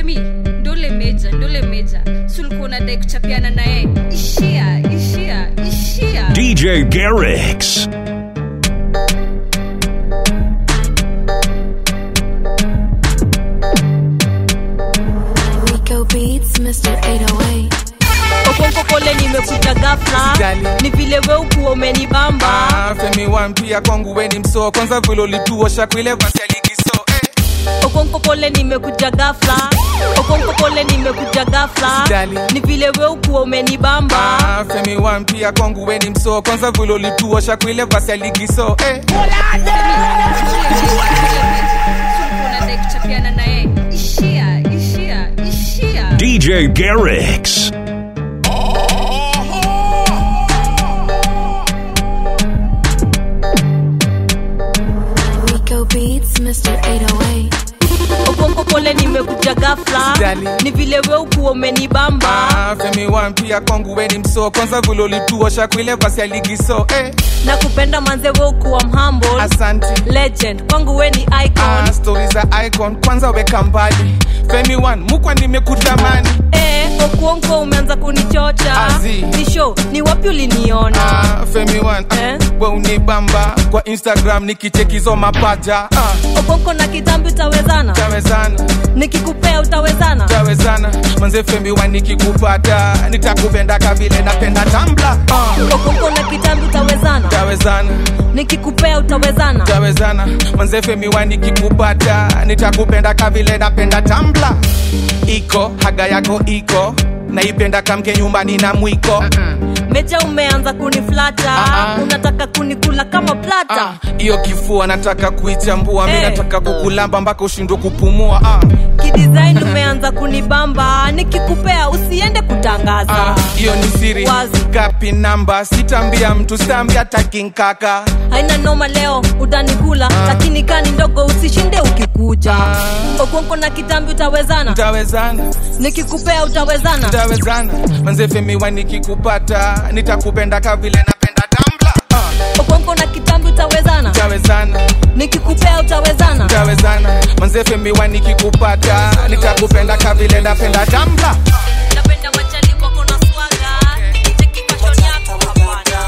femi ndole meja ndole meja sulikuwa unadai kuchapiana naye ishia ishia ishia DJ Garrix. Rico Beats, Mr. 808. okonko pole nimekuja gafla Usijali. ni vile we ukuwa umenibamba Ah, femi wampia kwangu weni msoo kwanza vile ulituosha kwile vasaligiso eh. okonko pole nimekuja gafla okonko pole nimekuja gafla Usijali. ni vile we ukuwa umenibamba Ah, femi wampia kwangu weni msoo kwanza vile ulituosha kwile vasaligiso eh. sulikuwa unadai kuchapiana naye ishia ishia ishia DJ Garrix. Rico Beats, Mr. 808. okonko pole nimekuja gafla Usijali. ni vile we ukuwa umenibamba Ah, femi wampia kwangu weni msoo kwanza vile ulituosha kwile vasaligiso eh. na kupenda manze we ukuwa mhamble asanti legend kwangu we ni icon ah, stori za icon kwanza weka mbali femi one mukwa nimekutamani eh, okuonko umeanza kunichocha Azi. ni show ni wapi uliniona ah, femi one Eh? ah, we unibamba kwa instagram nikichekizo mapaja ah, okonko na kitambi utawezana tawezana nikikupea utawezana tawezana manze femi one nikikupata nitakupenda kavile napenda tambla ah, okonko na kitambi utawezana tawezana nikikupea utawezana tawezana manze femi one nikikupata nitakupenda kavile napenda tambla iko haga yako iko naipenda kamke nyumbani na mwiko meja umeanza kuniflata Ah, ah. unataka kunikula kama plata Ah, hiyo kifua nataka kuichambua mi Eh. nataka kukulamba mpaka ushindwe kupumua ah, kidesign umeanza kunibamba nikikupea usiende kutangaza ah, hiyo ni siri Wazi. gapi namba sitambia mtu sitambia takinkaka haina noma leo utanikula lakini kani ndogo usishinde ukikuja okonko na kitambi utawezana tawezana nikikupea utawezana tawezana manze femiwa nikikupata nitakupenda kavile napenda tambla ah, okonko na kitambi utawezana tawezana nikikupea utawezana tawezana manze femiwa nikikupata nitakupenda kavile napenda tambla napenda machali wako na swaga cheki fashion yako hapana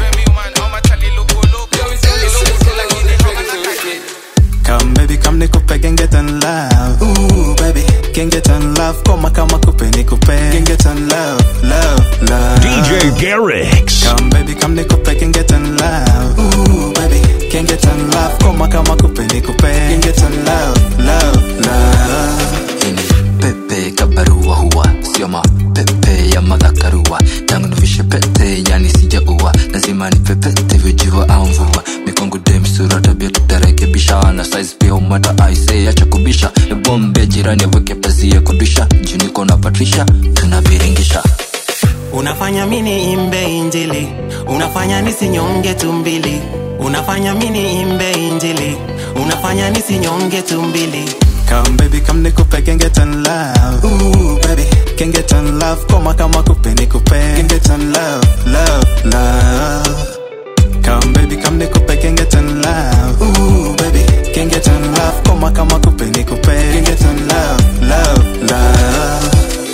Come baby, come nikupe can get on love. Ooh baby, can get on love. Koma kama kupe nikupe can get on love, love, love. DJ Garrix. Come baby, come nikupe can get on love. Ooh baby, can get on love. Koma kama kupe nikupe can get on love, love, love. Hii ni pepe kabarua huwa sio mapepe ya madhakarua tangu nivishe pete yani sijaua lazima ni pepete vijua au mvua mikongo dem sura tabia tutarekebisha na size pia umata aise acha kubisha ebombe jirani aweke pazia kudisha juniko na patrisha tunaviringisha unafanya mini imbe injili unafanya nisinyonge tumbili unafanya mini imbe injili unafanya nisinyonge tumbili Come baby, come nikupe can get on love. Ooh baby, can get on love. Koma kama kupe nikupe can get on love, love, love. Come baby, come nikupe can get on love. Ooh baby, can get on love. Koma kama kupe nikupe can get on love, love, love.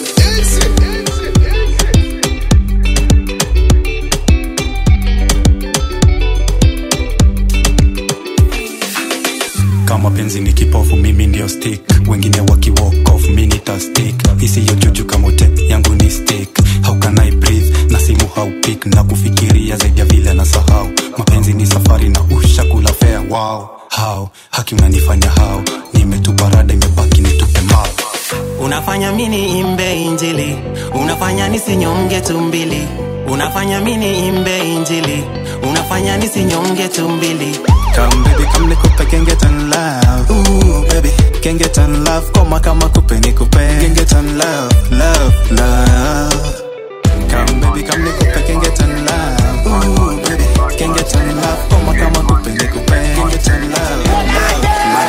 kama penzi ni kipofu mimi ndio stick wengine waki walk off mi nita stick isiyo juju kamote yangu ni stick how can I breathe na simu how pick na kufikiria zaidi ya vile na sahau mapenzi ni safari na ushakula fea wow how haki unanifanya how nimetupa rada imebaki nitupe mao unafanya mini imbe injili unafanya nisinyonge tumbili unafanya mini imbe injili unafanya nisinyonge tumbili Come baby, come nikupe can get on love. Ooh baby, can get on love. Koma kama kupe nikupe can get on love, love, love. Come baby, come nikupe can get on love. Ooh baby, can get on love. Koma kama kupe nikupe can get on love,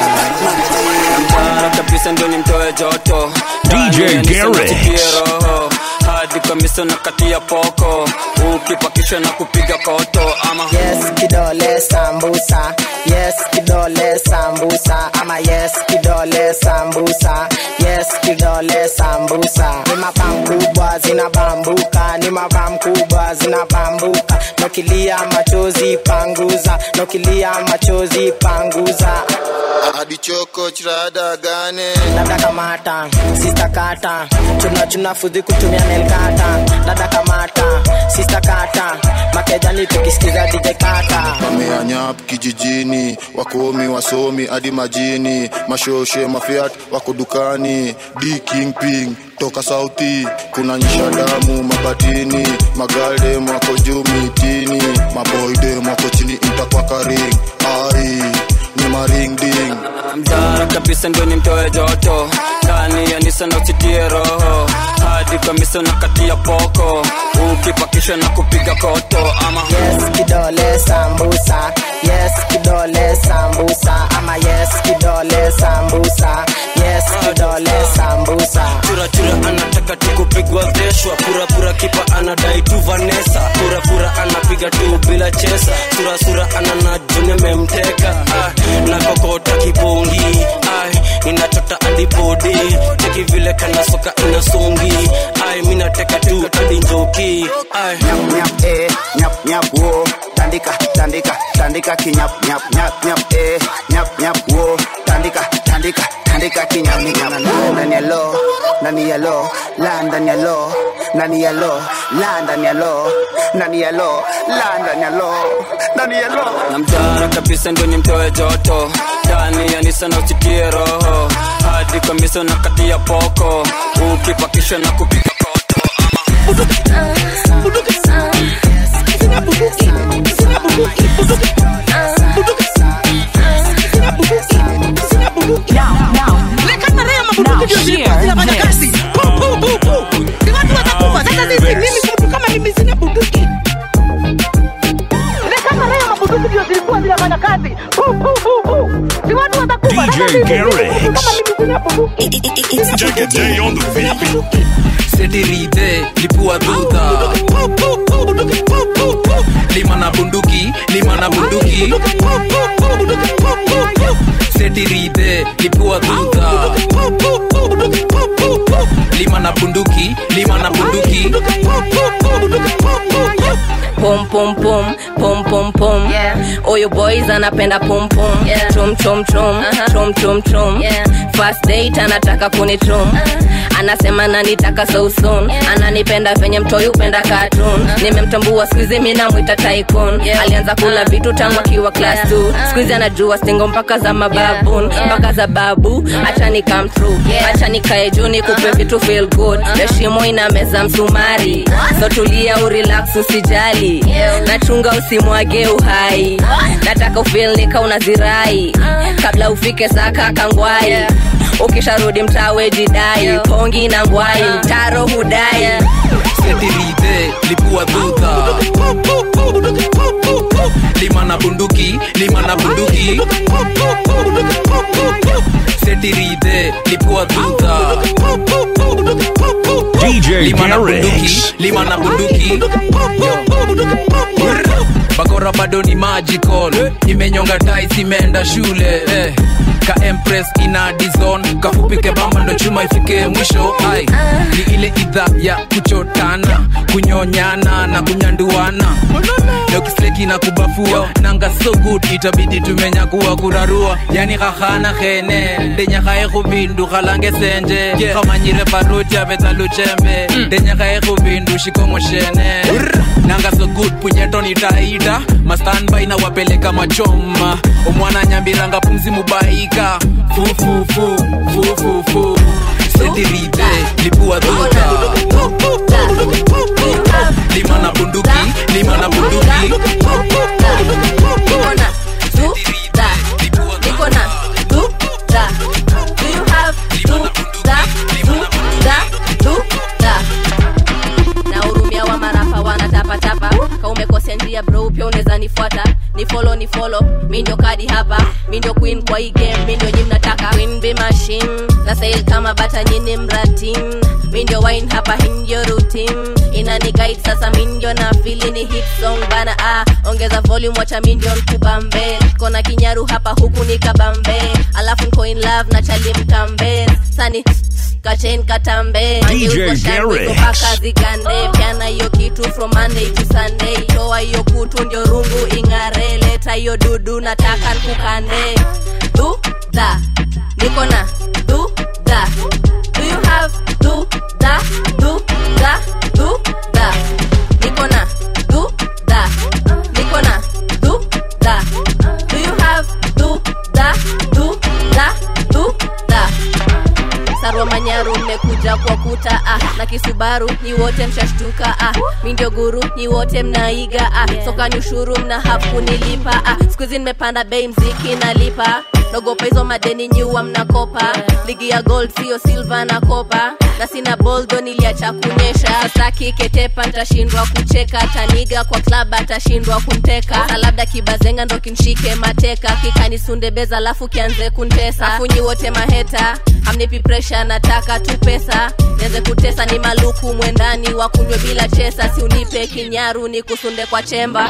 love, love. kabisa ndio nimtoe joto DJ Ndani ya nisema Garrix. tukie roho hadi kamisa na kati ya poko ukipakishwa na kupiga koto ama yes kidole sambusa yes kidole sambusa ama yes kidole sambusa yes kidole sambusa ni mabam kubwa zinabambuka ni mabam kubwa zinabambuka nokilia machozi panguza nokilia machozi panguza hadi choko chirada gane dada kamata sista kata chuna chuna fudhi kutumia nelkata dada kamata sista kata makejani tukisikiza dj kata wameanyap kijijini wakomi wasomi hadi majini mashoshe mafiat wako dukani d kingping toka sauti kuna nyisha damu mabatini magaldem wako juu mitini maboydem wako chini intakwakaring ai ni maringding mdara kabisa ndio nimtoe joto ndani ya nisa na usitie roho hadi kamisa na kati ya poko ukipakishwa na kupiga koto ama yes kidole sambusa yes kidole sambusa ama yes kidole sambusa yes kidole sambusa churachura anataka tu kupigwa veshwa purapura kipa anadai tu vanesa purapura anapiga tu bila chesa surasura anana juni memteka ah, na kokota kibongi ai ninachota adipodi cheki vile kana soka inasungi ai minateka tu hadi njoki ai nyap nyap eh nyap nyap wo tandika tandika tandika kinyap nyap nyap nyap eh nyap nyap wo tandika tandika tandika kinyap nyap ndani ya lo ndani ya lo la ndani ya lo ndani ya lo la ndani ya lo ndani ya lo la ndani ya lo ndani ya lo na mdara kabisa ndio nimtoe joto ndani ya nisa na usitie roho hadi kamisa na kati ya poko ukipakishwa na kupiga koto DJ Garrix. Take a day on the beat. setirite lipua dhudha lima na bunduki lima na bunduki setirite lipua dhudha lima na bunduki lima na bunduki pom pom pom pom pom pom oyo boys anapenda pom pom chom chom chom chom chom chom first date anataka kunichom anasema nanitaka so soon ananipenda venye mtoi upenda cartoon nimemtambua skuizi mi namwita tycoon alianza kula vitu tangu akiwa class 2 skuizi anajua stingo mpaka za mababun mpaka za babu acha ni come true acha nikae juu nikupe vitu feel good heshimo ina meza msumari so tulia urelax usijali nachunga usimwage uhai nataka ufil nika unazirai kabla ufike saka kangwai ukisharudi mtawe jidai pongi na ngwai mtaro hudai setirite lipua dhudha lima na bunduki lima na bunduki setirite lipua dhudha DJ lima na bunduki Garrix. lima na bunduki bakora bado ni magical imenyonga tais imeenda shule eh. ka empress ina dizon kafupike bamba ndo chuma ifike mwisho ai ni ile idha ya kuchotana kunyonyana na kunyanduana dokisleki na kubafua nanga so good itabidi tumenyakuwa kurarua yani khahana khene ndenyakhae khubindu khalange senje khamanyire baruti abetsa luchembe ndenyakhae khubindu shikongo shene nanga so good punyeto nitaita mastanbai na wapeleka machoma omwana nyambiranga pumzi mubaika fufufu fufufu setirite lipua dhuta lima na bunduki lima na bunduki nahurumia wa marapa wanatapatapa ka umekosea njia bro pia unaweza nifuata ni follow ni follow mi ndio kadi hapa mi ndio queen kwa hii game mi ndio nyi mnataka queen be machine na sail kama bata nyini mratim mi ndio wine hapa hii ndio rutim inani guide sasa mi ndio na fili ni hit song bana ah ongeza volume wacha mi ndio nkubambe kona kinyaru hapa huku ni kabambe alafu nko in love na chali mkambe sani kachen katambe DJ Garrix. mpaka zigande pyana hiyo kitu from monday to sunday toa hiyo kutu ndio rungu ing'are leta hiyo dudu nataka nkukande du da niko na du da do you have du da du da du da niko na du da niko na du da do you have du da du da du da sarwa manyaru mmekuja kwa kuta ah, na kisubaru ni wote mshashtuka ah, mi ndio guru ni wote mnaiga ah, sokani ushuru mna hakunilipa ah, skuizi nimepanda bei mziki nalipa nogopa hizo madeni nyuwa mnakopa ligi ya gold sio silva na kopa na sina boldo niliacha kunyesha sasa kiketepa ntashindwa kucheka taniga kwa klab atashindwa kunteka na labda kibazenga ndo kinshike mateka kikanisundebeza alafu kianze kuntesa afunyi wote maheta amnipi presha nataka tu pesa nianze kutesa ni maluku mwendani wakunywe bila chesa si unipe kinyaru ni kusunde kwa chemba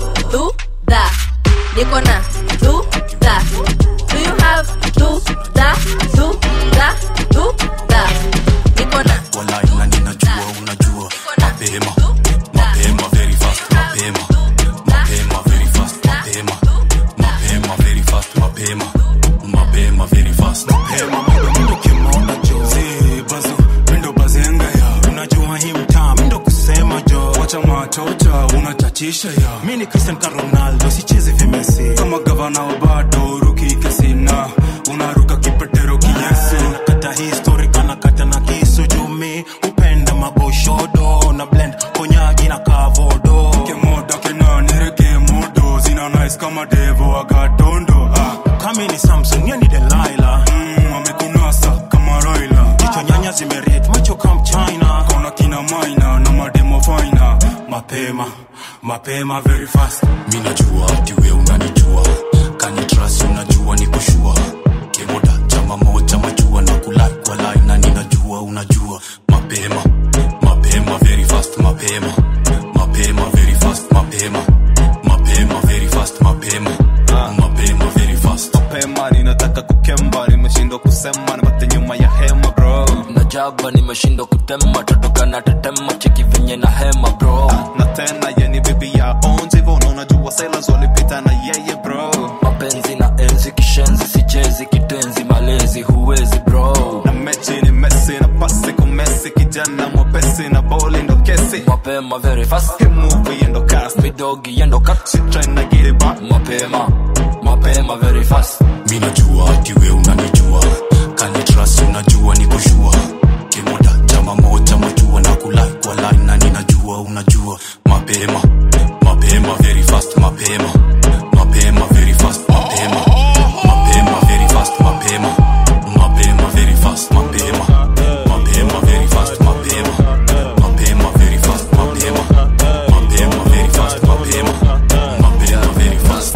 du da niko na du da do you have du da du da du da niko na walai na ninajua unajua mapema mapema very fast mapema mapema very fast mapema mapema very fast mapema mapema very fast mapema Mindo kimoda jo Zee, bazo, mindo bazenga ya unajua hii mtaa mindo kusema jo wacha machocha unachachisha ya mi ni cristian ka ronaldo sichezi vimesi kama gavana wa bado ruki kesina unaruka kipetero kiyesu nakata histori kanakata na kisu jumi upenda maboshodo na blend konyagi na kavodo kemoda kenanireke modo zina nice kama devo agatondo ah. kami ni samson niyo ni delaila mm, amekunasa kama roila jicho nyanya zimeret macho kam china kona kina maina na mademo faina mapema mapema very fast mi najua ati we unanijua kanitras unajua ni kushua kemoda chama moja majua na kulai kwa lai na ninajua unajua mapema mapema very fast mapema mapema very fast mapema mapema very fast mapema mapema very fast mapema ninataka kukemba nimeshindwa kusema nipate nyuma ya hema bro najaba nimeshindwa kutema totoka na tetema cheki venye na hema bro na tena yeni bibi ya onzi hivyo unajua sailors walipita na yeye bro mapenzi na enzi kishenzi sichezi kitenzi malezi huwezi bro na mechi ni mesi na pasi kumesi kijana mwepesi na boli ndo kesi mapema very fast Hii movie yendo cast midogi yendo cut she trying to get it back mapema mapema very fast mi najua ati we unanijua kanitras unajua ni kushua kemoda chama moja majua na kulai kwa lai na ninajua unajua mapema mapema very fast mapema mapema very fast mapema mapema very fast mapema mapema very fast mapema mapema very fast mapema mapema very fast mapema mapema very fast mapema mapema very fast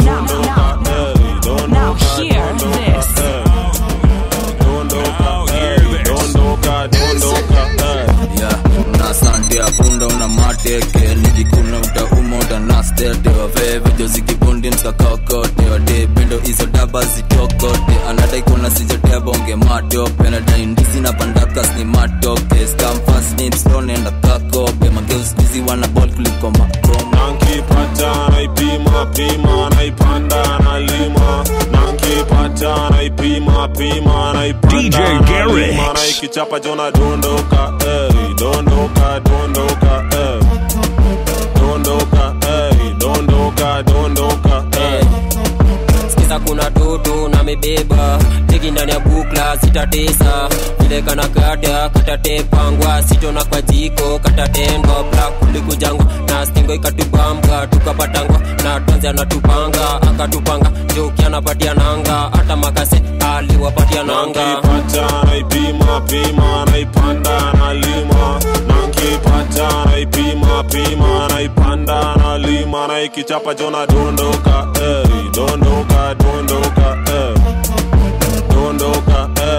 Now hear this. yeah na sante apunda una mateke nikikuna utauma utanastete waveve jozikibundi mskakakote wadebindo izo daba zitokote anadai kuna sijotea bonge matope nadai ndizi na pandakas ni matoke skamfasnipstonenda kakope mageuskizi wana bol kuliko makoma nankipata naipima pima naipanda nalima nankipata naipima pima naipanda DJ nalima, Garrix. naikichapa jona dondoka ey, dondoka dondoka ey. dondoka ey, dondoka dondoka ey. sikiza kuna toto na mebeba teki ndani ya bukla sitatesa vile kana kata katatepangwa sitona kwa jiko katatendwa bla kulikujangwa na stingo ikatubamba tukapatangwa na tanzi anatupanga akatupanga joki anapatia nanga hata makase aliwapatia nanga nankipata naipima pima naipanda nalima nankipata naipima pima naipanda nalima naikichapa jona dondoka ey, dondoka dondoka ey. dondoka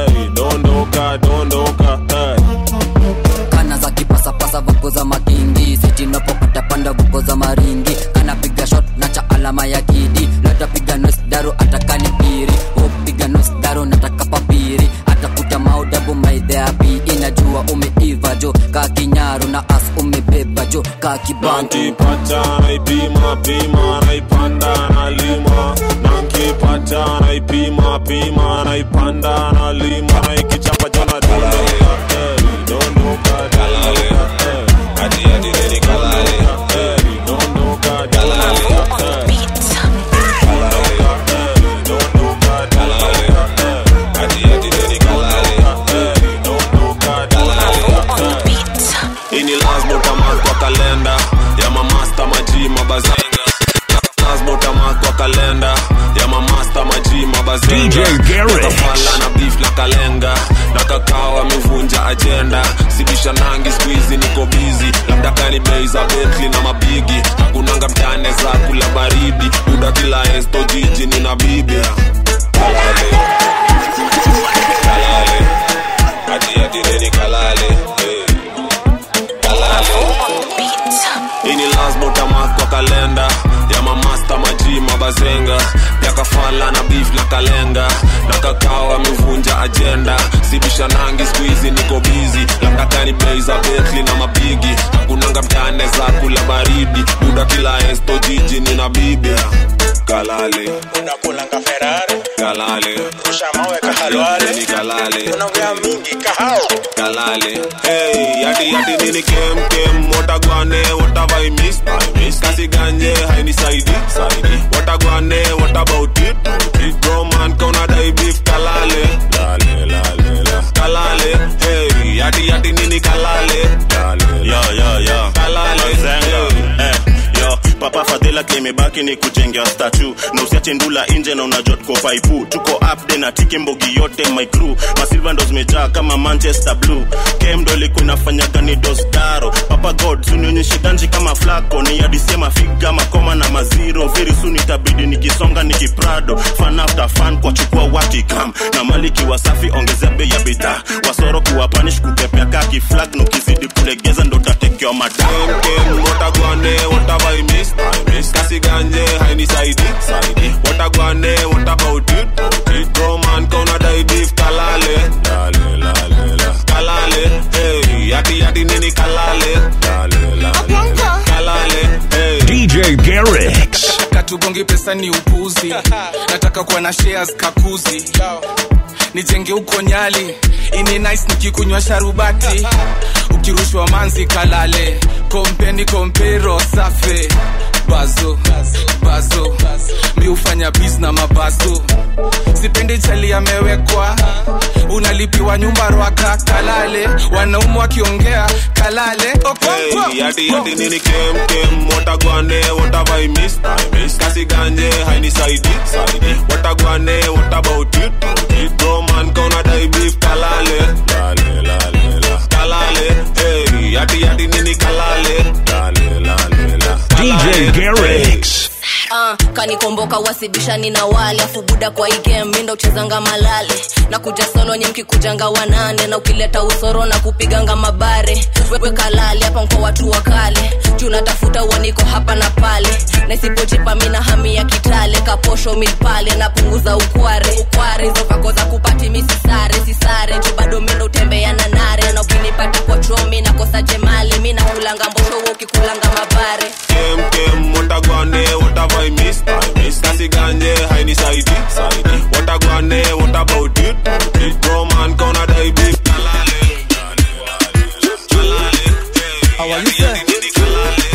sasa voko za makingi sitinapopata panda voko za maringi anapiga shot na cha alama ya kidi latapiga nosdaro atakani piri upiga nosdaro nataka papiri atakuta maudabu maidheapi inajua umeiva jo ka kinyaru na as umebeba jo ka kibantu nankipata naipima pima naipanda nalima nankipata naipima pima naipanda nalima naikichapa jona dondoka eh, dondoka dondoka eh, hadi hadi nini kalale eh, dondoka dondoka eh, kalale eh, dondoka kalale eh, hadi hadi nini kalale eh, dondoka dondoka eh. ini lazima utamark kwa kalenda ya mamasta maji mabazenga lazima utamark kwa kalenda ya mamasta maji mabazenga DJ Garrett. Nakafala na beef la kalenga na kakao amevunja ajenda sibisha nangi squeezy niko busy labda kani bei za Bentley na mabigi hakunanga mtane za kula baridi buda kila esto jiji nina bibi kalale kalale hadi hadi neni kalale hey. kalale ini lazima utamark kwa kalenda ya mamasta maji mabazenga ya kafala na beef la kalenga na kakao amevunja ajenda sibisha nangi squeezy niko busy labda kani bei za Bentley na mabigi hakunanga mtane za kula baridi buda kila esto jiji nina bibi kalale unakulanga ferari kalale rusha mawe kahalwale ni kalale unaongea mingi kahao kalale hey yati yati nini kem kem watagwane what have I missed I missed kasi ganje haini saidi saidi watagwane what about it it bro man kauna dai beef kalale lale lale la kalale hey yati yati nini kalale lale yo yo yo kalale Zenga. eh yo papa fadhila kimebaki ni kujengea statu na usiache ndula nje na unajua tuko faipu tuko upde na tiki mbogi yote my crew masilva ndo zimejaa kama manchester blue kem ndo ilikuwa inafanya gani dostaro papa god sunionyeshe ganji kama flako ni adisie mafiga makoma na maziro very soon itabidi nikisonga nikiprado fan after fan kwa chukua watikam na maliki wasafi ongezea bei ya bidhaa wasoro kuwapanish kukepea kaki flag nukizidi kulegeza ndo tatekewa madam kem kem watagwane what have I missed I missed kasi ganje haini saidi saidi watagwane what about it it bro man kauna dai beef kalale lale lale la kalale hey yati yati nini kalale lale lale la kalale hey DJ Garrett. katugongi pesa ni upuzi nataka kuwa na shares kakuzi nijenge huko nyali ini nice nikikunywa sharubati ukirushwa manzi kalale kompeni kompero safe bazo bazo mi hufanya bis na mabazo sipendi chali amewekwa unalipiwa nyumba rwaka kalale wanaume wakiongea kalale Okonkwo. Hey, yati yati nini kem kem watagwane what have I missed I missed kasi ganje haini saidi saidi watagwane what about it it bro man kauna dai beef kalale lale lale la kalale hey yati yati nini kalale lale lale la DJ Garrett. uh, kanikomboka wasibishani na wale afu buda kwa igem mindo uchezanga malale na kuja solo nye mkikujanga wanane na ukileta usoro na kupiganga mabare wewe kalale hapa mko watu wa kale juu natafuta uaniko hapa na pale na isipojipa mina hami ya kitale kaposho milpale napunguza ukware ukware hizo vako za kupati misisare sisare juu bado mindo utembea na nare na ukinipata kwa chomi nakosa jemali mi nakulanga mbosho wewe ukikulanga mabare kem kem watagwane what have I missed I missed kasi ganje haini saidi saidi watagwane what about it it bro man kauna dai beef kalale kalale hey yati yati nini kalale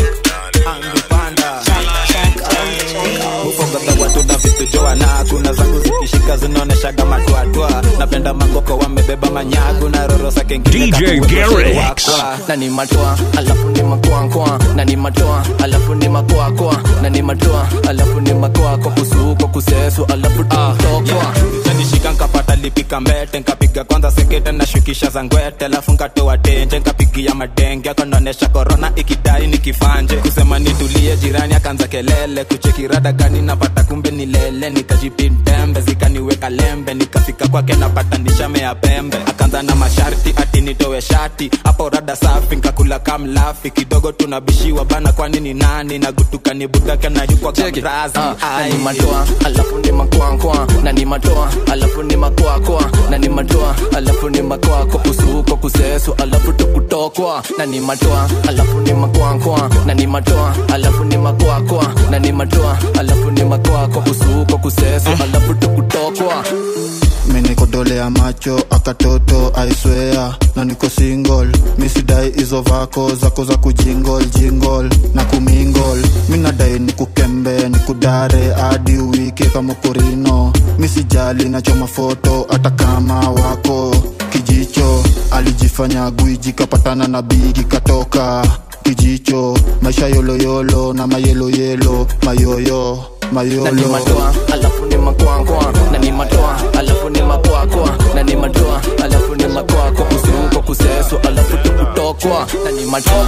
ufogadha watu na vitu joana kuna zangu zikishika zinaoneshaga matwatwa napenda magoko wamebeba manyagu na roro sake ngine DJ Garrett. wakwa. na ni matoa alafu ni makoakoa na ni matoa alafu ni makoakoa na ni matoa alafu ni makoako kusuko kusesu alafu tokwa Zanishika nkapata nilipika mbete nkapiga kwanza sekete na shukisha za ngwete alafu nkatoa tenje nkapigia madenge akonaonesha korona ikidai nikifanje kusema nitulie jirani akaanza kelele kuchekirada gani napata kumbe ni lele nikajipintembe zikaniweka lembe nikafika kwake napata nishamea pembe akaanza na masharti ati nitowe shati hapo rada safi nkakula kamlafi kidogo tunabishiwa bana kwani ni nani na gutuka ni budake na yukwa kamrazi na ni matoa alafu ni makwankwa na ni matoa alafu ni makwakwa na ni matoa alafu ni makwako kusuko kusesu alafu tukutokwa na ni matoa alafu ni makwankwa na ni matoa alafu ni makwakwa na ni matoa alafu ni makwako kusuko kusesu alafu tukutokwa minikodolea macho akatoto aiswea na niko single misidai hizo vako zako za kujingol jingol na kumingol minadai nikukembe nikudare hadi uwike kama kurino misijali nachoma foto hata kama wako kijicho alijifanya gwiji kapatana na bigi katoka kijicho maisha yoloyolo na mayeloyelo mayoyo na ni mayolo matoa alafu ni makwankwa na ni matoa alafu ni makwakwa na ni matoa alafu ni makwako kusuko kusesu alafu tukutokwa na ni matoa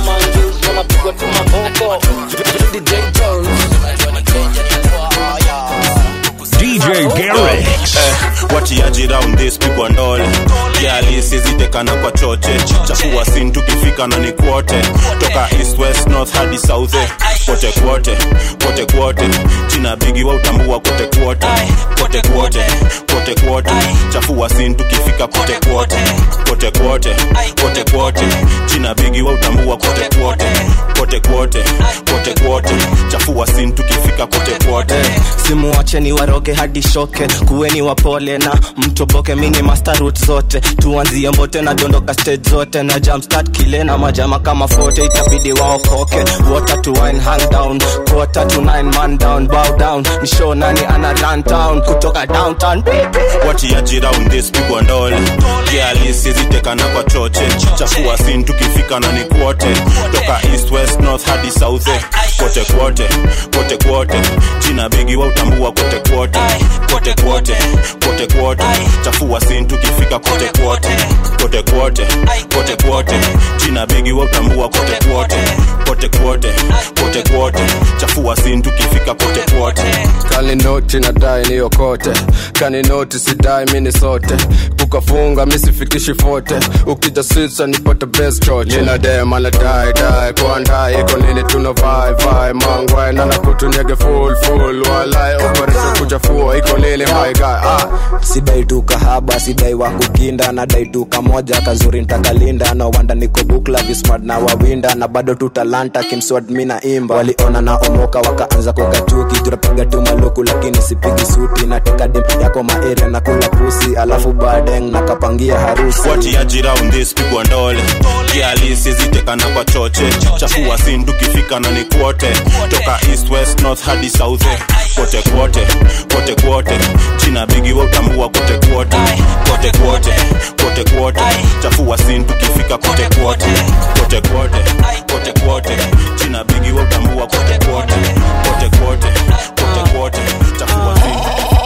DJ Garrix. Eh, watiaji round this pigwa ndole kiali sizitekana kwa choche chafua sin tukifika na ni kwote toka east west north hadi south eh. kote kwote kote kwote china bigi wa utambua kote kwote kote kwote kote kwote chafua sin tukifika kote kwote kote kwote kote kwote china bigi wa utambua kote kwote kote kwote kote kwote chafua sin tukifika kote kwote simuwacheni waroge hadi shoke kuweni wapole na mtoboke mini master route zote tuanzie mbote na dondoka stage zote na jumpstart kile na majama kama fote itabidi waokoke water to wine hang down quarter to nine man down bow down ni show nani ana run town kutoka downtown watiaji round this pigwa ndole kiali sizitekana kwa choche chafua sin tukifika na ni kwote toka east west north hadi south eh. kote kwote kote kwote china bigi wa utambua kote kwote kote kwote kote kwote chafua sin tukifika kote kwote kote kwote kote kwote china bigi wa utambua kote kwote kote kwote kote kwote chafua sin tukifika kote kwote kaninoti nadai niyokote kaninoti sidai mini sote kukafunga misifikishi fote ukija sisa nipate best choche ninadema na dai dai kwandai iko nini tuna vai vai mangwai nana kutunyege full full walai operation kuchafua iko nini my guy ah sidai tu kahaba sidai wa kukinda nadai tu kamoja kazuri ntakalinda na wanda niko bukla vismart na wawinda na bado tu talanta kimswad mi na imba waliona na omoka wakaanza kukachuki tunapiga tu maluku lakini sipigi suti nateka dem yako maeria na kula pusi alafu badeng nakapangia harusi watiaji round this pigwa ndole kiali sizitekana kwa choche chafua sin tukifika na ni kwote toka east west north hadi south eh. kote kwote kote kwote china bigi wa utambua kote kwote kote kwote kote kwote chafua sin tukifika kote kwote kote kwote kote kwote china bigi wa utambua kote kwote kote kwote kote kwote chafua sin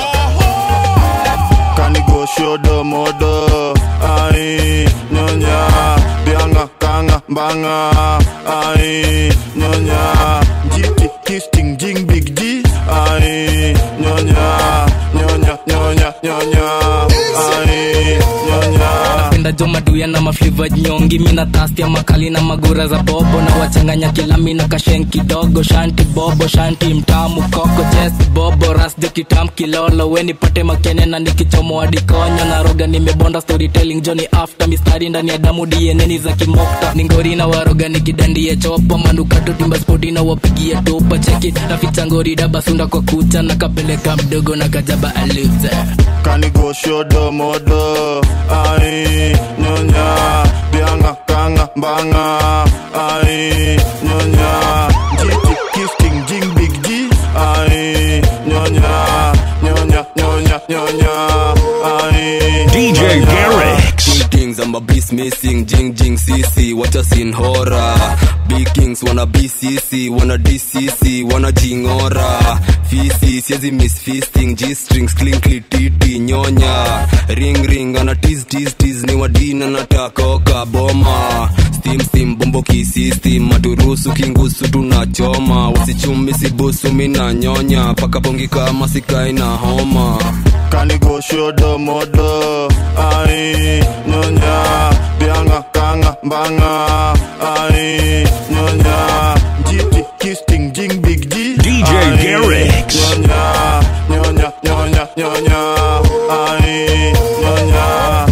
kanigoshodo modo ai nyonya bianga kanga mbanga ai nyonya jiti kisting jing big g ai nyonya nyonya nyonya nyonya ai nyonya napenda jo maduya na mafliva nyongi mina tastia makali na magura za bobo na wachanganya kilami na kashen kidogo shanti bobo shanti mtamu koko jes bobo rasjo kitam kilolo we nipate makene na nikichomoa dikonyo na roga nimebonda storytelling joni after mistari ndani ya damu dieneni za kimokta ningori na waroga nikidandie chopo manukato timba spoti na wapigie tupa cheki naficha ngori dabasunda kwa kucha na kapeleka mdogo na kajaba aluza kanigoshodo modo ai nyonya bianga kanga mbanga ai nyonya jiti kisting jing big g ai nyonya nyonya nyonya nyonya ai DJ Garrix. things I'm a beast missing jing jing sisi wacha sin hora big kings wana bcc wana dcc wana jingora fisi siezi miss fisting g strings clinkly titi nyonya ring ring ana tease tease tease ni wadina natakoka boma steam steam bombo kisistem maturusu kingusu tunachoma wasichumi sibusu mina nyonya paka bongi kama sikai na homa kanigoshodo modo ai nyonya bianga kanga mbanga ai nyonya jiti kisting jing big G DJ Ai, Garrix. nyonya nyonya nyonya nyonya ai nyonya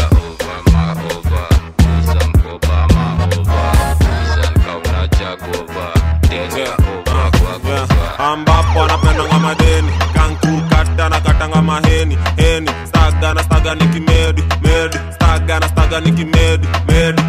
ambapo anapendanga madeni kankukata na katanga maheni heni staga na staga ni kimedi medi staga na staga ni kimedi medi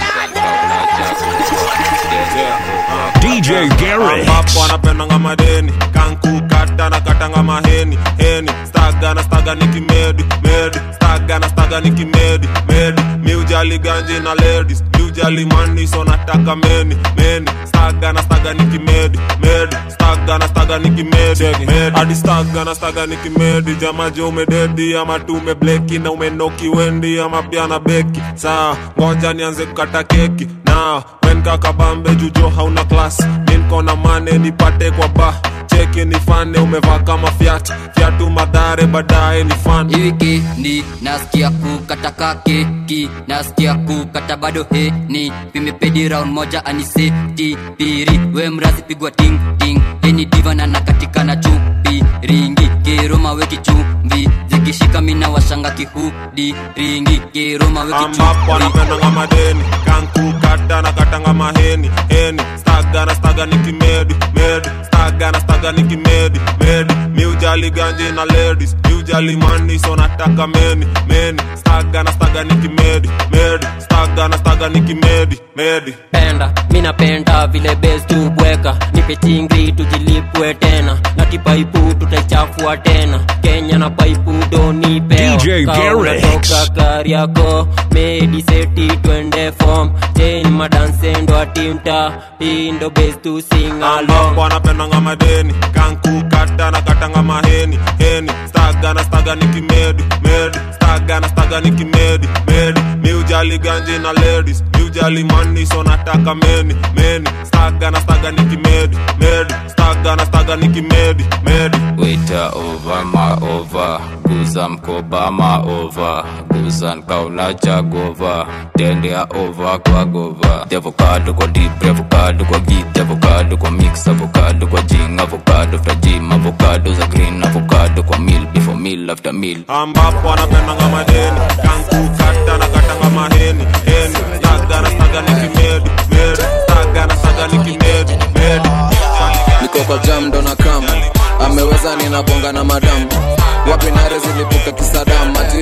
DJ Garrix. ambapo anapendanga madeni kankukata na katanga maheni heni staga na staga ni kimedi medi staga na staga ni kimedi medi miujali ganji na ladies miujali mani so nataka meni meni staga na staga ni kimedi medi staga na staga ni kimedi medi hadi staga na staga ni kimedi jamaje umededi ama tu umebleki na umenoki wendi ama pia na beki saa ngoja nianze kukata keki na wen kakabambe jujo hauna klas minkona mane nipate kwa ba cheki nifane umevaa kama fyat fyatu madhare baadaye ni fan wikendi nasikia kukataka keki nasikia kukata bado heni vimepedi round moja aniseti piri we mrazi pigwa ting ting heni divana na katika na chupi ringi keroma weki chumvi zikishika mina washanga kihudi ringi keroma weki ambapo chumvi anapendanga madeni kankukata na katanga maheni heni staga na staga ni kimedi medi staga na staga ni kimedi medi miujali ganji na ladies miujali mani so nataka meni meni staga na staga ni kimedi medi staga na staga ni kimedi medi penda mi napenda vile bes tubweka nipe chingri tujilipwe tena na kipaipu tutaichafua tena kenya na paipu donipewa DJ Garrix. gari yako mediseti twende fom chen madansendo atimta indo bes tu singalo ambapo anapendanga madeni kankukata na katanga maheni heni staga na staga ni kimedi medi staga na staga ni kimedi medi miujali ganji na ladies miujali mani so nataka meni meni staga na staga ni kimedi medi staga na staga ni kimedi medi Waiter over ma over guza mkoba ma over guza nkauna jagova tendea over kwa gova avocado kwa deep avocado kwa git avocado kwa mix avocado kwa jing avocado after gym avocado za green avocado kwa meal before meal after meal ambapo anapendanga madeni kankukata na katanga maheni heni staga na staga ni kimedi medi staga na staga ni kimedi medi niko kwa jam ndo na kam ameweza ninabonga na madam wapi nare zilipuka kisadam ati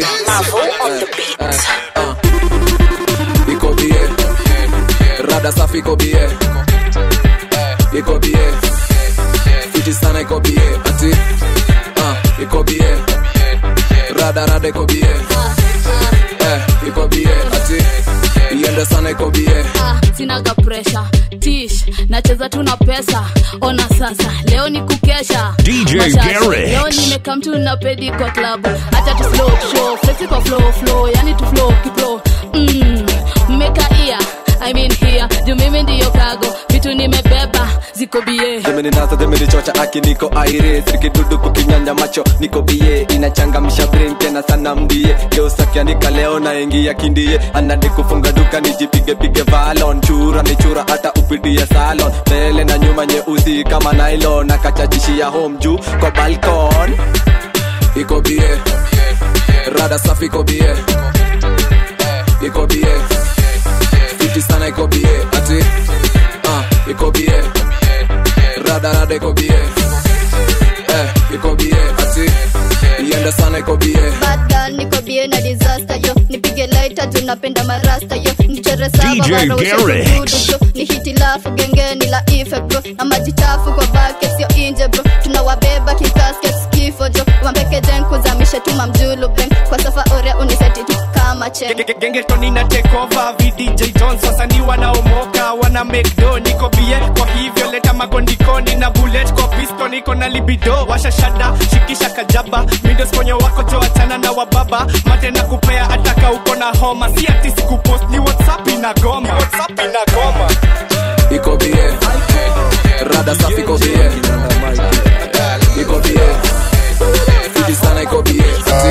eh, eh, ah. iko bie rada safi iko bie iko bie fiti sana iko bie ati ah, iko bie rada rada iko bie eh, iko bie ati iende sana iko bie Ah, sinaga presha tish nacheza tu na pesa ona sasa leo ni kukesha DJ Mashasha. Garrix. leo nimekam tu na pedi kwa klabu hata tu slow show flexi kwa flow flow yani tu flow kiplo mm, mmeka ia I mean here juu mimi ndiyo kago vitu nimebeba ziko bie zimeninasa zimenichocha aki niko aire sirikidudu kukinyanja macho niko bie inachangamsha brain tena sana mbie geusakianika leo naingia kindie anadi kufunga duka nijipige pige valon chura ni chura hata upidie salon mbele na nyuma nyeusi kama nylon akachachishia home juu kwa balkon iko bie rada safi iko bie iko bie fiti sana iko bie ati ah, iko bie rada rada iko bie eh, iko bie ati iende sana iko bie Bad girl, niko bie na disaster yo nipige laita juu napenda marasta yo nichore saba DJ waroshe Garrix. kududu bro ni hitilafu gengeni la ife bro na maji chafu kwa bucket sio inje bro tunawabeba kikasket kifo jo wambeke jen kuzamisha tuma mjulu bang kwa safa ore uniseti tu kama mache gengetoni na tekova vdj jones wasanii wanaomoka wana mekdo niko bie kwa hivyo leta magondikoni na bullet kwa pisto niko na libido washashada shikisha kajaba mindosponyo wako joachana na wababa mate na kupea ataka uko na homa si ati sikupost ni whatsapp inagoma whatsapp inagoma iko bie rada safi iko bie iko bie fiti sana iko bie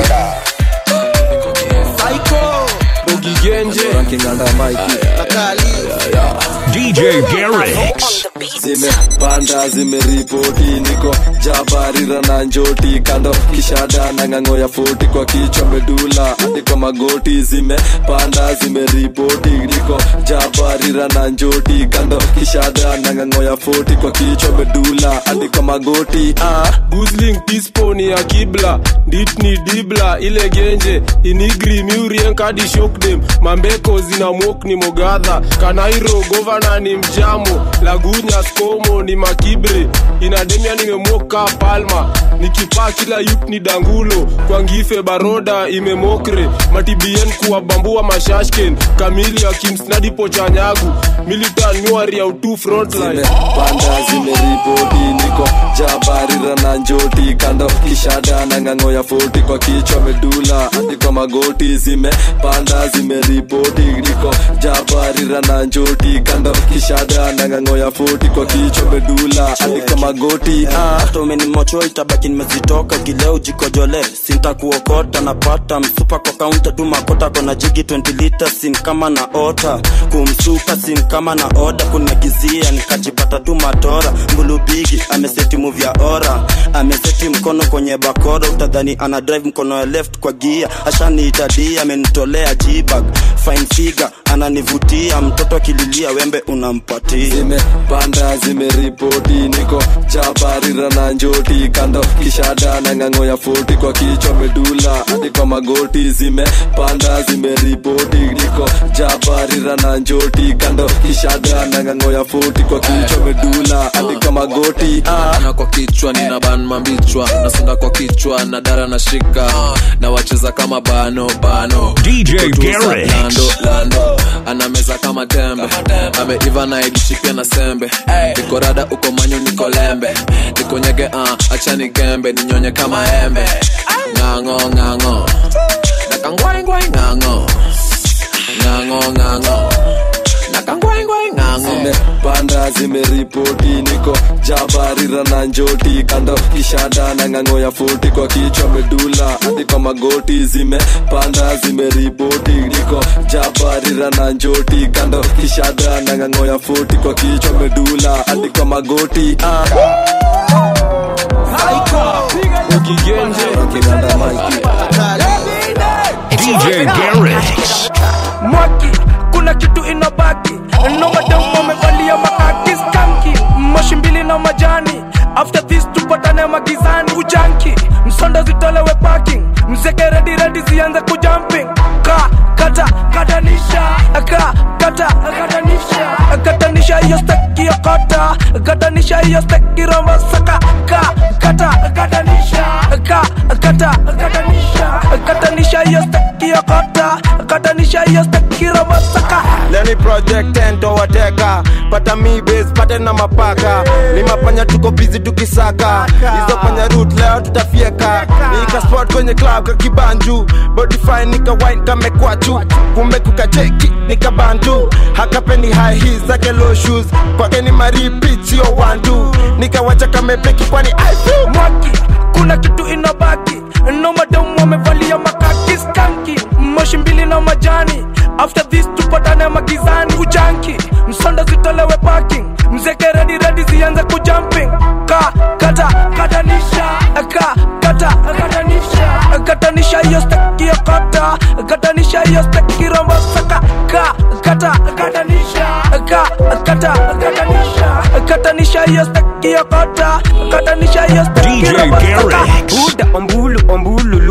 DJ Garrix. zimepanda zimeripoti niko jabarira na njoti kando kishada na ng'ang'o ya foti kwa kichwa medula hadi kwa magoti zimepanda zimeripoti niko jabarira na njoti kando kishada na ng'ang'o ya foti kwa kichwa medula hadi kwa magoti ah. gusling tisponi ya kibla ditni dibla ile genje inigri miurien kadi shokdem mambeko zina mok ni mogadha kanairo govana ni mjamo lagunya skomo ni makibre inademia nimemoka palma nikipaa kila yup ni dangulo kwa ngife baroda imemokre matibien kuwabambua mashashken kamili ya kimsnadipo chanyagu militan nyuari ya utu frontline panda zimeripoti niko jabarira na njoti kando kishada na ng'ang'o ya foti kwa kichwa medula hadi kwa magoti zimepanda zimeripoti niko jabarira na njoti kando kishada na ng'ang'o ya foti kwa kichwa medula hadi kwa magoti ah. hata umenimocho itabaki nimezitoka kileo jikojole sintakuokota napata msupa kwa kaunta tu makota kona jigi 20 lita sin kama na ota kumsuka sin kama na oda kunagizia nikajipata tu matora mbulubigi ameseti move ya ora ameseti mkono kwenye bakora utadhani ana drive mkono ya left kwa gia ashaniitadia amenitolea jibag fine figure ananivutia mtoto akililia wembe unampatia zimepanda zimeripoti niko jabarira na njoti kando kishada na ng'ang'o ya foti kwa kichwa medula hadi kwa magoti zimepanda zimeripoti niko jabarira na njoti kando kishada na ng'ang'o ya foti kwa kichwa medula hadi kwa magoti ah. na kwa kichwa nina ban mambichwa nasonga kwa kichwa na dara na shika na wacheza kama bano bano DJ Kutuza Garrix. lando lando anameza kama tembe ameiva na idishi pia na sembe niko rada uko manyo niko lembe niko nyege uh, achani gembe ninyonye kama embe ng'ang'o ng'ang'o nakangwaingwai ng'ang'o ng'ang'o ng'ang'o nakangwaingwai ng'ang'o zimepanda zimeripoti niko jabarira na njoti kando kishada na ng'ang'o ya foti kwa kichwa medula hadi kwa magoti zimepanda zimeripoti niko jabarira na njoti kando kishada na ng'ang'o ya foti kwa kichwa medula hadi kwa magoti ah. DJ Garrix. mwaki kuna kitu inabaki nomadamu wamevalia makaki skanki moshi mbili na majani after this tupatane magizani ujanki msondo zitolewe parking mzeke redi redi zianze kujumping ka kata katanisha ka kata katanisha katanisha hiyo steki ya kota katanisha hiyo steki rombo saka ka kata katanisha ka kata katanisha katanisha hiyo steki ya kota katanisha hiyo steki rombo saka leni project ento wateka pata mi base pate na mapaka ni mapanya tuko busy tukisaka hizo panya root leo tutafieka nika spot kwenye club ka kibanju body fine nika wine kamekwachu kumbe kukacheki nika bantu hakapeni high heels zake low shoes kwake ni maripit sio wantu nikawacha kamepeki kwani I feel mwaki kuna kitu inabaki nomadamu wamevalia makaki skanki moshi mbili na majani after this tupatane magizani ujanki msondo zitolewe parking mzeke redi redi zianze kujumping ka kata katanisha ka kata katanisha katanisha hiyo steki ya kata katanisha hiyo steki rombo saka ka kata katanisha ka kata katanisha katanisha hiyo steki ya kata katanisha hiyo steki DJ rombo saka Garrix. buda ombulu ombululu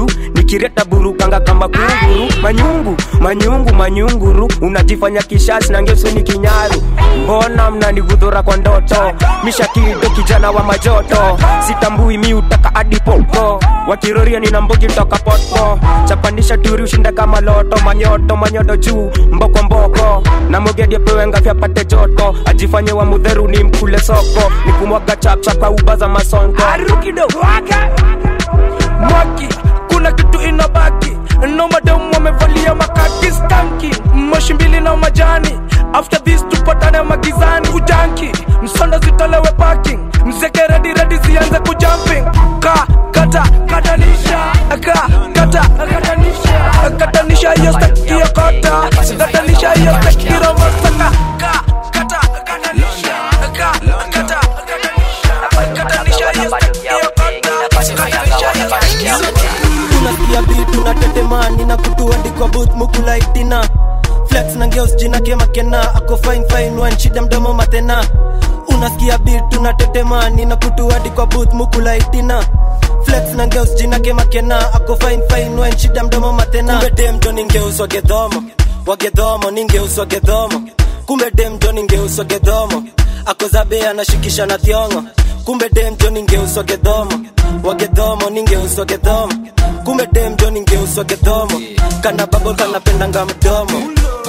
kireta burukanga kama kunguru manyungu manyungu manyunguru unajifanya kishashi na ngesweni kinyaru mbona mnanigudhura kwa ndoto mishakido kijana wa majoto sitambui mi utaka adipoko wakiroria nina mbogi toka poto chapandisha turi ushinda kama loto manyoto manyodo juu mboko mboko na mogedi apewe ngafya pate joto ajifanye wa mudheru ni mkule soko ni kumwaga chapchap kwa uba za masonko mwaki kuna kitu inabaki nomademu wamevalia makaki skanki moshi mbili na majani after this tupatane magizani ujanki msondo zitolewe parking mzeke redi redi zianze kujumping ka kata katanisha ka kata katanisha katanisha hiyo staki ya kota katanisha hiyo staki romosaka ka kata katanisha ka kata katanisha hiyo staki ya kota katanisha hiyo staki ya unasikia bitu na tetemani na kutuandikwa booth mukulaitina flex na ngeos jina kemakena ako fine fine one shida mdomo matena unasikia bitu na tetemani na kutuandikwa booth mukulaitina flex na ngeos jina kemakena ako fine fine one shida mdomo matena kumbe dem jo ningeuswa gedhomo wagedhomo ningeuswa gedhomo kumbe dem jo ningeuswa gedhomo akozabe anashikisha na thiongo kumbe dem jo ningeuswa gedhomo wagedhomo ningeuswa gedhomo kumbe dem jo ningeuswa gedhomo kana babo kanapendanga mdomo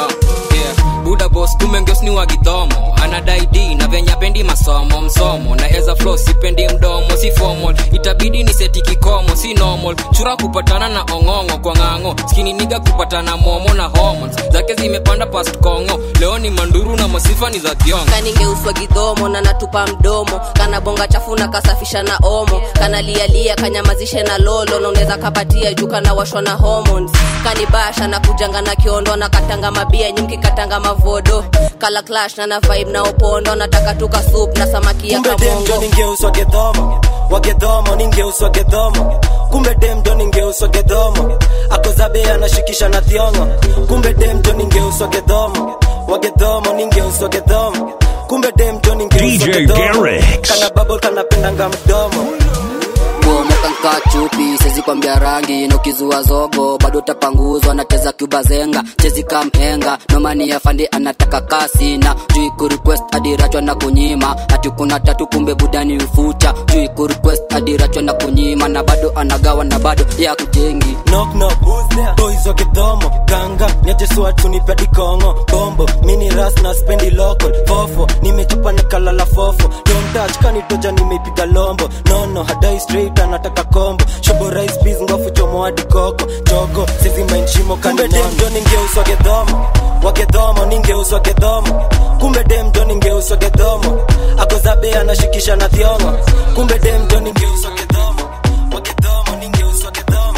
buda bos kumengeos ni wagidhomo anadai d na venye apendi masomo msomo na eza flo sipendi mdomo si formal itabidi ni seti kikomo si normal chura kupatana na ong'ong'o kwa ng'ang'o skini niga kupatana momo na hormones zake zimepanda past kongo leo ni manduru na masifa ni za thiongo kaningeuswa gidhomo na natupa mdomo kana bonga chafu na kasafisha na omo kana lialia kanyamazishe na lolo na unaweza kapatia juu kana washwa na hormones kanibasha na kujanga na kiondo na katanga mabia nyimki katanga mavodo kala clash na na vibe na opondo nataka tuka soup na samaki ya kumbe dem jo kamongo ningeuswa gedhomo wagedhomo ningeuswa gedhomo kumbe dem jo ningeuswa gedhomo akozabe anashikisha na thiongo kumbe dem jo ningeuswa gedhomo wagedhomo ningeuswa gedhomo kumbe dem jo ningeuswa DJ gedhomo Garrix. kana babo kanapendanga mdomo bomokanka chupi sezi kwambia rangi nokizua zogo bado utapanguzwa nacheza kubazenga chezi kamhenga nomani ya fandi anataka kasi na jui kurequest adirachwa na kunyima ati kuna tatu kumbe budani ufucha jui kurequest adirachwa na kunyima na bado anagawa na bado ya kujengi knock knock who's there boys wa kidhomo ganga niajesua tunipe dikongo bombo mini ras na spendi local fofo nimechupa nikalala fofo don't touch kanitoja nimeipiga lombo nono hadai straight anataka kombo shobo rice peas ngofu chomo hadi koko chogo sisi mind shimo kumbe dem jo ningeuswa gedhomo wagedhomo ningeuswa gedhomo kumbe dem jo ningeuswa gedhomo akozabe anashikisha na thiongo kumbe dem jo ningeuswa gedhomo wagedhomo ningeuswa gedhomo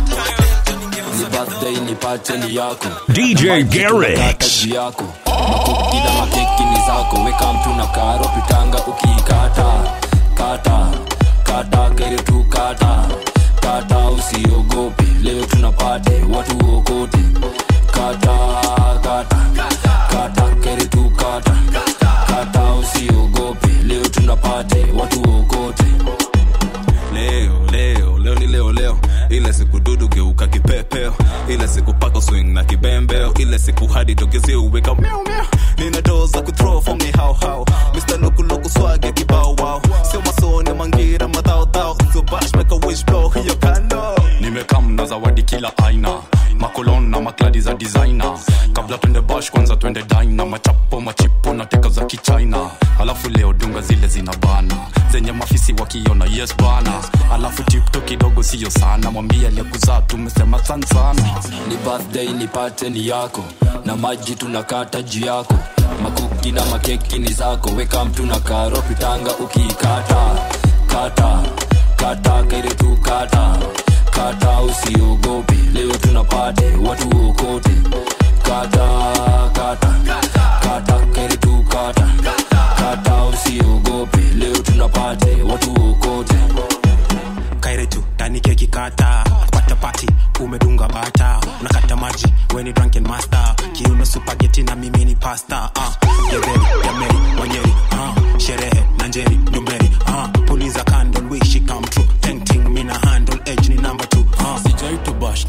ni birthday nipate ni yako DJ Garrix. Kazi yako makuki na makeki ni zako weka mtu na karo pitanga ukiikata kata kata kere tu kata kata usiogope leo tunapate watu okote kata kata kata kere tu kata kata usiogope leo tunapate watu okote leo leo leo ni leo leo ile siku dudu geuka kipepeo ile siku pako swing na kibembeo ile siku hadi togezi uweka miau miau nina doo za kuthrow for me how how Mr. Loku Loku swag ya kibao wow sio masoni mangira madhao dhao sio bash make a wish blow hiyo kando nimekam na zawadi kila aina makolon na makladi za designer kabla twende bash kwanza twende dina machapo machipo na teka za kichina alafu leo dunga zile zina bana zenye mafisi wakiona yes bana alafu tipto kidogo siyo sana mwambie aliyekuzaa tumesema san sana ni birthday nipate ni yako na maji tunakata juu yako makuki na makeki ni zako weka mtu na karo pitanga ukiikata kata kata kere tu kata kata usiogope leo tunapate watu okote kata kata kata kere tu kata kata usiogope leo tunapate watu okote kaire tu ndani keki kata pata pati umedunga bata unakata maji weni drunken master kiuno supageti na mimi ni pasta uh, gedheri yameri wanyeri uh, sherehe na njeri ndumberi uh, puliza candle wish it come true tenting mina handle edge ni number two uh. sijaitobash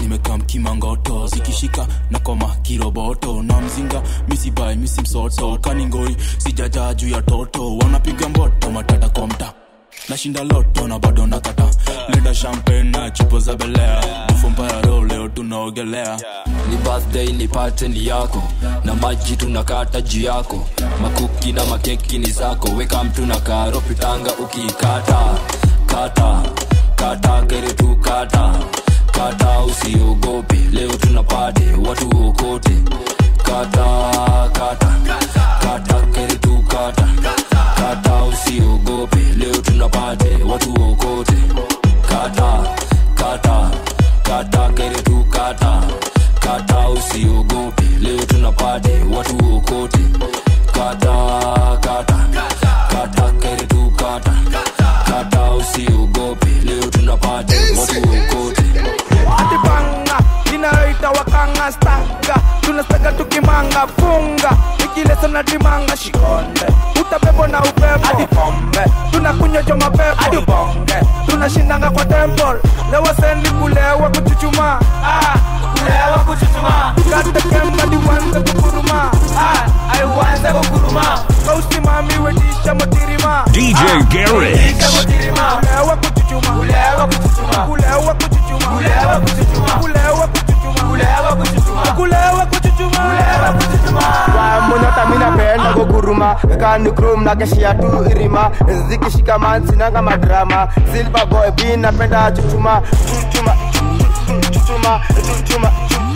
misi msoto kaningoi sijajaa juu ya toto wanapiga mboto matata kwa mta nashinda loto na bado nakata leda champagne na chupo za belea bufo mbaya roho leo tunaogelea ni birthday ni pate ni yako na maji tunakata juu yako makuki na makeki ni zako weka mtu na karo pitanga ukiikata kata kata kere tu kata kata usiogope leo tunapate watu okote kata kata kata kere tu kata kata usiogope leo tunapate watu okote kata kata kata kere tu kata kata usiogope leo tunapate watu okote kata kata kata kere tu kata kata usiogope leo tunapate watu okote atibanga inayoita wakanga staga tunastaga tukimanga funga ikilesa na dimanga shikonde utabebo na upepo hadi pombe tunakunywa jo mapepo hadi bonge tunashindanga kwa temple lewa sendi kulewa kuchuchuma ah, kulewa kuchuchuma tukate kemba diwanze kukuruma ah, aiwanze kukuruma kausimami wetisha motirima DJ Garrett. Wetisha motirima kulewa kuchuchuma kulewa kuchuchuma kulewa kuchuchuma kulewa kuchuchuma kulewa kuchuchuma kulewa kuchuchuma kulewa kuchuchuma kulewa kuchuchuma monyota minapenda kuguruma kani krom na keshia tu irima zikishikaman sinanga madrama silver boy b napenda chuchuma chuchuma chuchuma chuchuma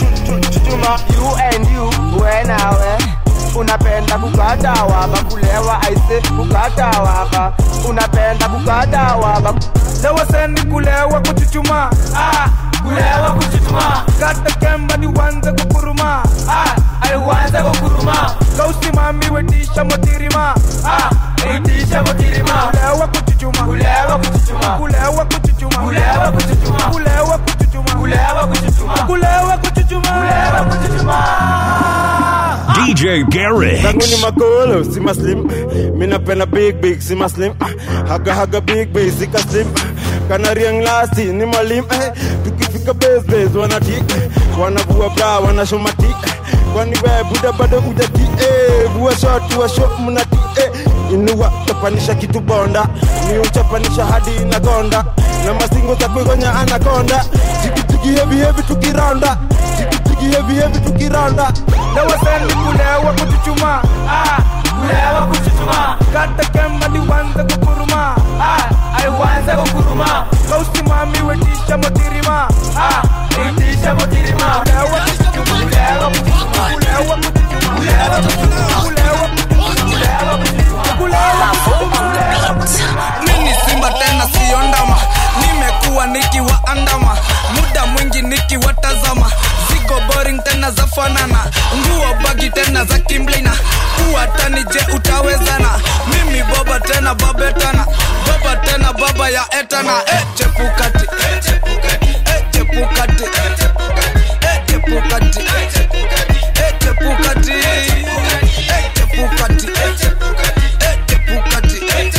chuchuma you and you wenawe unapenda kukata waba kulewa aise kukata waba unapenda kukata waba lewa sendi kulewa kuchuchuma ah, kulewa kuchuchuma kata kemba ni wanze kukuruma ah, aiwanze kukuruma kausimami wetisha motirima ah, itisha motirima kulewa kuchuchuma kulewa kuchuchuma kulewa kuchuchuma kulewa kuchuchuma kulewa kuchuchuma kulewa kuchuchuma kulewa kuchuchuma kulewa kuchuchuma DJ Garrett. zangu ni makolo si maslim minapenda big big si maslim haga haga big big sika slim kanariang lasi ni malim eh, tukifika base base wanatik wanavua bra wanashomati kwani we buda bado ujati eh, vua shot vua shot mnati eh, inua chapanisha kitu bonda ni uchapanisha hadi inagonda na masingo za kuigonya anakonda jikijiki hevi hevi tukiranda jikijiki hevi hevi tukiranda lewa sendi kulewa kuchuchuma ah, kulewa kuchuchuma kata kemba ni wanze kukuruma ah, aiwanze kukuruma kausimami wetisha motirima ah, itisha motirima kulewa kuchuchuma kulewa kuchuchuma kulewa kuchuchuma kulewa kuchuchuma kulewa kuchuchuma kulewa kuchuchuma mini simba tena siyo ndama nimekuwa nikiwaandama muda mwingi nikiwatazama zigo boring tena za fanana nguo bagi tena za kimblina uwatani je utawezana mimi baba tena babetana baba tena baba ya etana e chepukati e chepukati e chepukati e chepukati e chepukati e chepukati e chepukati e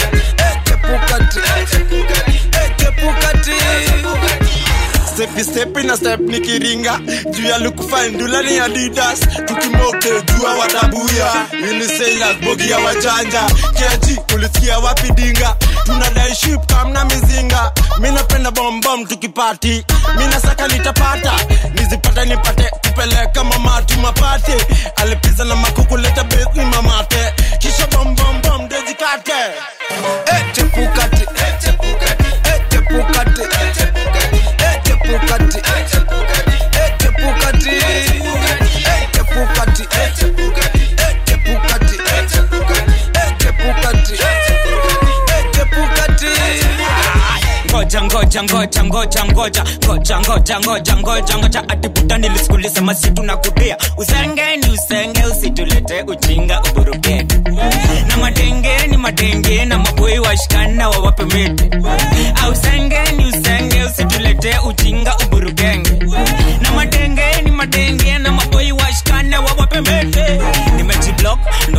stepi stepi na step nikiringa juu ya lukufandula ni adidas tukimoke jua watabuya unisailas bogi ya wajanja kiaji ulisikia wapi dinga tunadai ship kamna mizinga minapenda bombom tukipati minasaka nitapata nizipata nipate kupeleka mamatu mapate alipiza na makukuleta besi mamate kisha bombombom dejikate e chepukati e chepukati e chepukati e chepukati e chepukati e chepukati e chepukati e chepukati e chepukati e chepukati e chepukati ngoja ngoja ngoja ngoja ngoja ngoja ngoja ngoja ngoja ngoja atiputa nilisikulisema situ na kudia usenge ni usenge usitulete ujinga uburukete na madenge ni madenge na maboi washikana wawape mete ausenge ni usenge usitulete ujinga uburukenge na madenge ni madenge na maboi washikana wawape mete nimejiblock ndo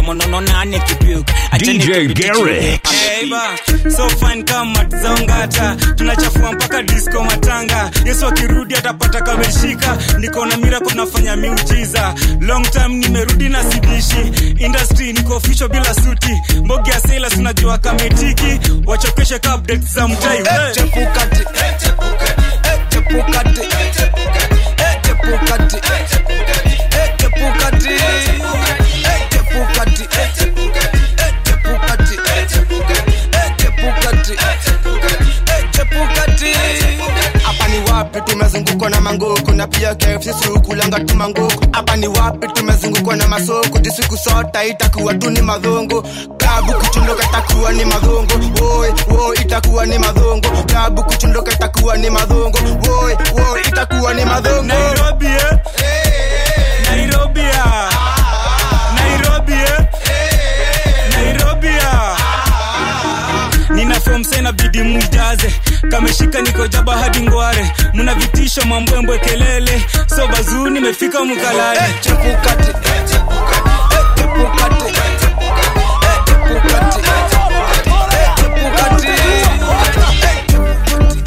mdomo nane kipuk DJ Garrett. Eiba, so fine kama zongata tunachafua mpaka disco matanga yesu akirudi atapata kameshika niko na mira kunafanya miujiza long time nimerudi na sidishi industry niko official bila suti mbogi ya sela tunajua kametiki wachokeshe ka update za mtai hey. chepukati eh, chepukati eh, chepukati eh, chepukati eh, chepukati eh, chepukati eh, chepukati eh, chepukati eh, chepukati eh, chepukati eh, chepukati eh, chepukati eh, chepukati hapa ni wapi tumezungukwa na manguku na pia KFC kulanga tu manguku hapa ni wapi tumezungukwa na masoko jisiku sota itakuwa tu ni madhongo klabu kuchundoka itakuwa ni madhongo woi woi itakuwa ni madhongo klabu kuchundoka itakuwa ni madhongo woi woi itakuwa ni madhongo Nairobi eh? Nairobi ah. Nairobi eh? Nairobi ah. nina fom sena bidi mjaze kameshika niko jaba hadi ngware muna vitisho mambwembwe kelele so bazuu nimefika mkalale chepukati eh, chepukati eh, chepukati eh, chepukati eh, chepukati eh, chepukati eh, chepukati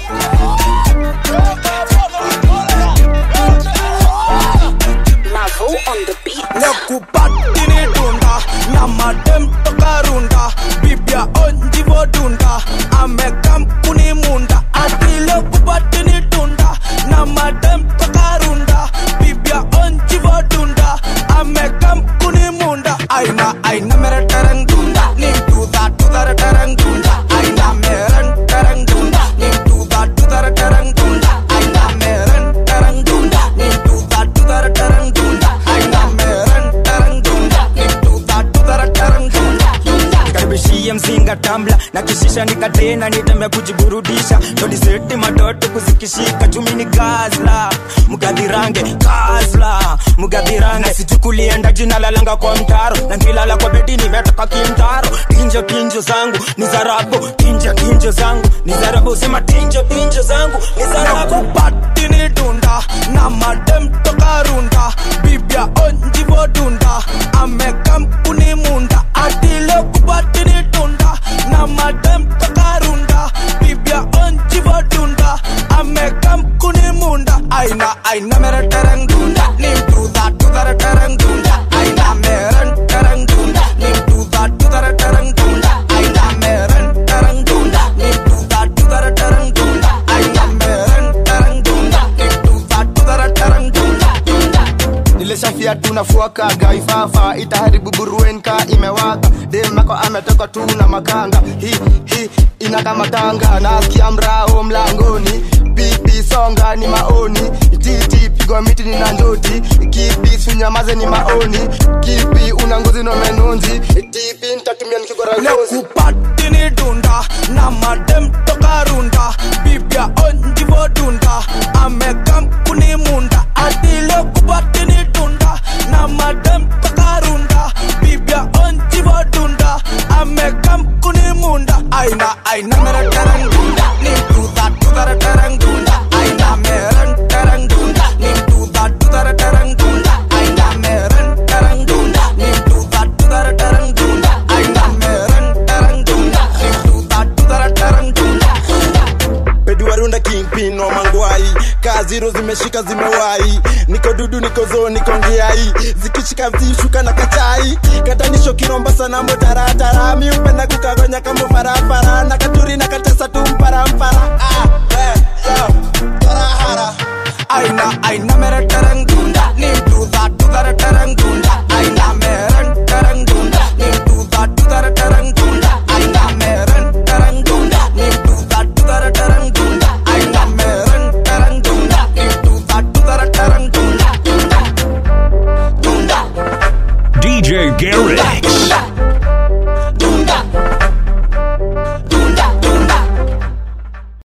nekupati ni dunda na madem toka runda bibia onjivo dunda amekam kuni munda atile kupati ni dunda na madem toka runda bibia onjivo dunda amekam kuni munda aina aina mere tereng dunda ni tuda tuda tereng dunda aina meren tereng dunda ni tuda tuda tereng dunda aina meren tereng dunda ni tuda tuda tereng dunda aina meren tereng dunda ni tuda tuda tereng dunda nikaribishie mzinga tambla na kishisha nikatena nitembe kujiburudisha todiseti matoto kuzikishika chumi ni gazla mgadhirange gazla mgadhirange sichukulienda jina lalanga kwa mtaro na ngilala kwa bedi nimetoka kimtaro tinjo tinjo zangu ni zarabu tinjo tinjo zangu ni zarabu sema tinjo tinjo zangu ni zarabu nakupati ni dunda na madem toka runda bibia onjivo dunda amekam kuni munda atile kupati ni dunda na madem toka runda bibia onjivo dunda amekam kuni munda aina aina mere tereng dunda ni tuda tuda tereng dunda aina meren tereng dunda ni tuda tuda tereng dunda aina meren tereng dunda ni tuda tuda tereng dunda aina meren tereng dunda ni tuda tuda tereng dunda nilishafia tunafuaka gaifafa itaharibu buruenka imewaka demako ametoka tu na makanga hi hi inakamatanga nasikia mrao mlangoni pipi songa ni maoni titi pigwa miti ni nandoti kipi sunyamaze ni maoni kipi una ngozi no menonzi tipi ntatumia nikigora ngozi nekupati ni dunda na madem toka runda bibia onjivo dunda amekam kuni munda atile kupati ni dunda na madem toka runda bibia onjivo dunda amekam kuni munda aina aina mere tereng dunda ni tuda tuda tereng dunda aina meren tereng dunda ni tuda tuda tereng dunda aina meren tereng dunda ni tuda tuda tereng dunda aina meren tereng dunda ni tuda tuda tereng dunda peduarunda kingpin wa mangwai kaziro zimeshika zimewai niko dudu niko zoo niko ngiai zikishika zishuka na kachai katanisho kiromba sana motaratara miupenda kukagonya kama farafara na katuri na katesa tu mparampara